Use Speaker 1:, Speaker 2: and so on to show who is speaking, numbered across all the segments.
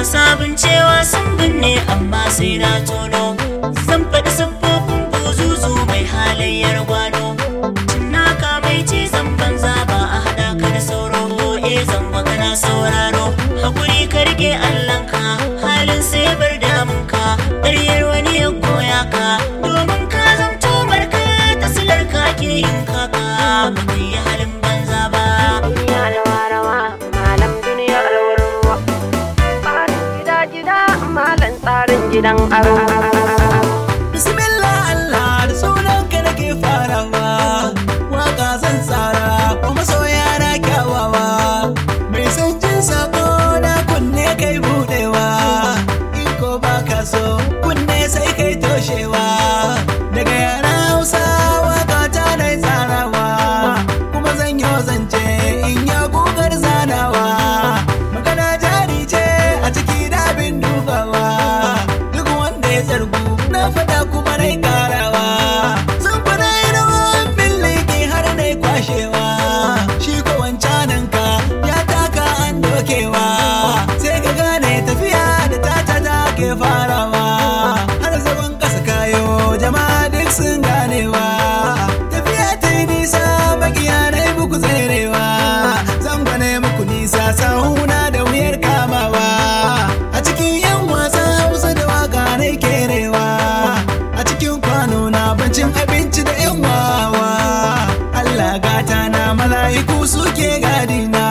Speaker 1: masu abin cewa sun binne amma sai na tono zan faɗi siffofin buzuzu mai halayyar gwano naka mai cizon banza ba a haɗa ka da sauro e zan magana sauraro hakuri ka rike allanka halin sai bar damunka ƙaryar wani ya goya ka domin ka zamto barka ta silar ka ke yin kaka ba ka yi halin banza ba
Speaker 2: duniya rawa rawa malam duniya rawar ruwa tsarin gida gida malam tsarin gidan aro
Speaker 3: Bismillah Allah da sunanka nake farawa Waka zan tsara kuma soya na kyawawa Mai son jin sako na kunne kai budewa In ko baka so kunne sai kai toshewa Daga yana hausa waka ta na tsarawa Kuma zan yi zance in ya gugar zanawa Magana jari ce a ciki dabin dubawa Duk wanda ya zargu na fada kuma na karawa Zan fada yi rawan billiki har na kwashewa Shi ko wancanan ka ya taka an dokewa Sai ka gane tafiya da tata ta ke farawa Har zagon kasa kayo jama'a duk sun ganewa Tafiya ta yi nisa makiya na yi muku tserewa Zan gwane muku nisa sahuna da wuyar kamawa A cikin yan wasan hausa da waka na kerewa A cikin kwano na bancin abinci da yan wawa Allah gata na mala'iku suke gadina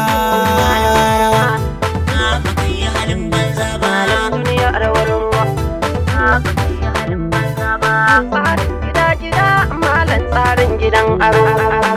Speaker 1: ba ka yi halin banza ba
Speaker 2: malam duniya rawar ruwa yi halin banza ba tsarin gida gida malam tsarin gidan aro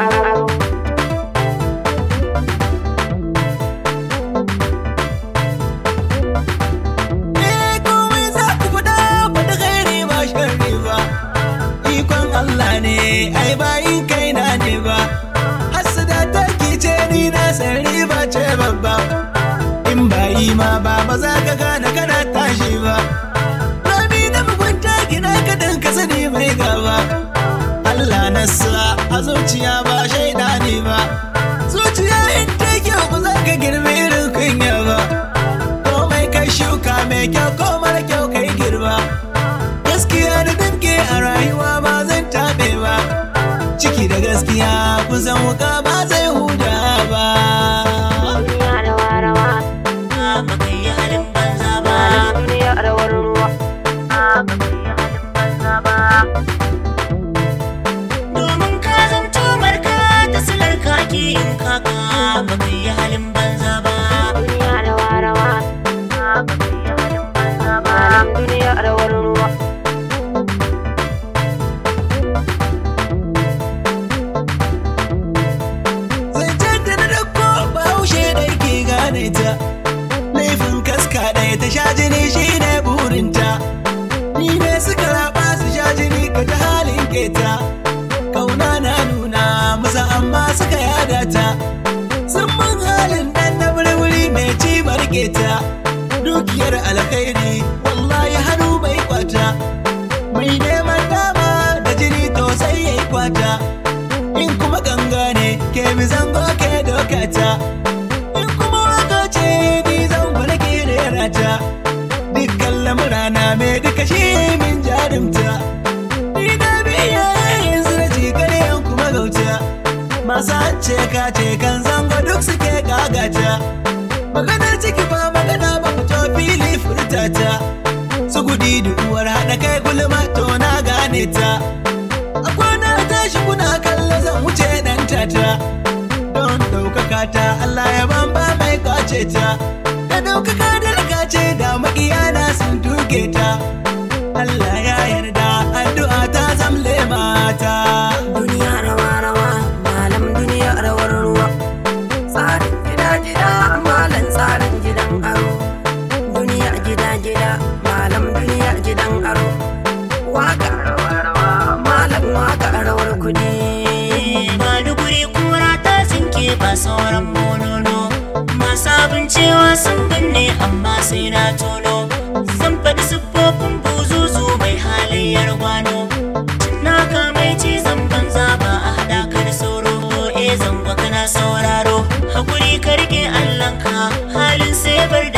Speaker 3: Eh komai za ku faɗa faɗi ghairi ba sharri ba Ikon Allah ne ai bayin kaina ne ba Hassada ta ce ni na san riba ce babba In bayi ma ba ba za ka gane kana tashi ba Rami na mugunta gina ka dan ka sani mai gaba Allah na sa a zuciya ba shaida ne ba Zuciya in ta kyau ba za ka girme irin kunya ba komai kai shuka mai kyau ko mara kyau kai girba gaskiya da damke a rayuwa ba zan taɓe ba ciki da gaskiya kusan wuka ba zai huda ba
Speaker 2: duniya rawa rawa
Speaker 1: ba ka yi halin banza ba
Speaker 2: malam duniya rawar ruwa yi halin banza ba
Speaker 1: domin ka zamto barka ta silar ka ke yin kaka ba ka yi halin banza ba
Speaker 2: duniya rawa rawa yi halin banza ba malam duniya rawar ruwa
Speaker 3: zancen da na dauko bahaushe da ke gane ta laifin kaska ɗaya ta sha jini shi ne burinta ni ne suka raba su sha jini ka ta halin keta kauna na nuna musa amma suka yada ta sun mun halin ɗan na wuri mai ci barketa dukiyar alkhairi wallahi hannu bai kwata mai neman dama da jini to sai ya yi kwata in kuma ganga ne ke mi zango ke dokata in kuma waka ce ni zango na ke rera ta dukkan lamurana mai duka shi min jarumta ni na biya yanzu na ci yan kuma gauta masu ce ka ce kan zango duk suke gagata maganar ciki ba magana ba fito fili furtata su gudi da uwar haɗa kai gulma to na gane ta a kwana tashi kuna kallo zan wuce dan tata don ɗaukaka ta Allah ya ban ba mai kwace ta da ɗaukaka da rakace da makiyana sun tuke ta Allah ya yarda addu'a ta zamle mata
Speaker 2: duniya rawa rawa malam duniya rawar ruwa tsarin gida gida malam tsarin gidan aro duniya gida gida malam duniya gidan aro waka rawa rawa malam waka rawar kudi
Speaker 1: ba duguri kura ta tsinke ba sauran monono masu abin cewa sun binne amma sai na tono zan faɗi siffofin buzuzu mai halayyar gwano naka mai cizon banza ba a haɗa ka da sauro e zango kana sauraro hakuri ka rike allanka halin sai bar da